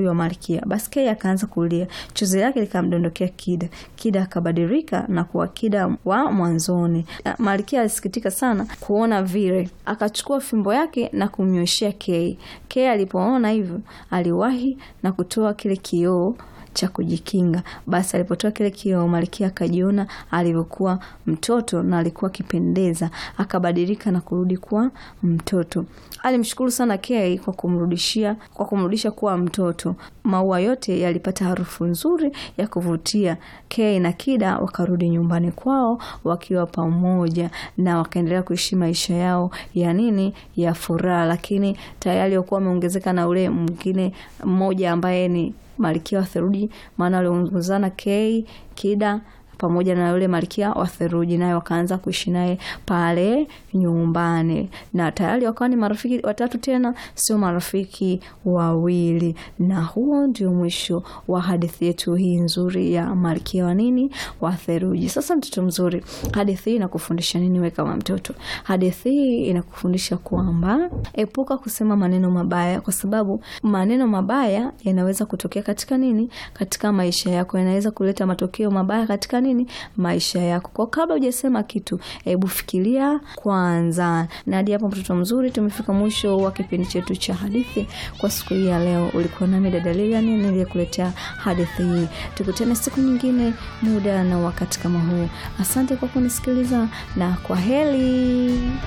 huyo malkia. Basi Kay akaanza kulia, chozi lake likamdondokea Kida. Kida akabadilika na kuwa Kida wa mwanzoni. Malkia alisikitika sana kuona vile, akachukua fimbo yake na kumnyoshea Kay. Kay alipoona hivyo, aliwahi na kutoa kile kioo cha kujikinga. Basi alipotoa kile kioo, malkia akajiona alivyokuwa mtoto na alikuwa akipendeza, akabadilika na kurudi kuwa mtoto. Alimshukuru sana Kay kwa kumrudishia kwa kumrudisha kuwa mtoto. Maua yote yalipata harufu nzuri ya kuvutia. Kay na Kida wakarudi nyumbani kwao wakiwa pamoja na wakaendelea kuishi maisha yao ya nini, ya furaha, lakini tayari walikuwa wameongezeka na ule mwingine mmoja ambaye ni malkia wa theluji, maana waliongozana Kay, Kida pamoja na yule malkia wa theluji, naye wakaanza kuishi naye pale nyumbani, na tayari wakawa ni marafiki watatu tena, sio marafiki wawili. Na huo ndio mwisho wa hadithi yetu hii nzuri ya malkia wa nini, wa theluji. Sasa mtoto mzuri, hadithi hii inakufundisha nini wewe kama mtoto? Hadithi hii inakufundisha kwamba epuka kusema maneno mabaya, kwa sababu maneno mabaya yanaweza kutokea katika nini, katika maisha yako, yanaweza kuleta matokeo mabaya katika nini, maisha yako. Kwa kabla hujasema kitu, hebu fikiria kwanza. Na hadi hapo, mtoto mzuri, tumefika mwisho wa kipindi chetu cha hadithi kwa siku hii ya leo. Ulikuwa nami dada Lilian niliyekuletea hadithi hii. Tukutane siku nyingine, muda na wakati kama huu. Asante kwa kunisikiliza na kwa heri.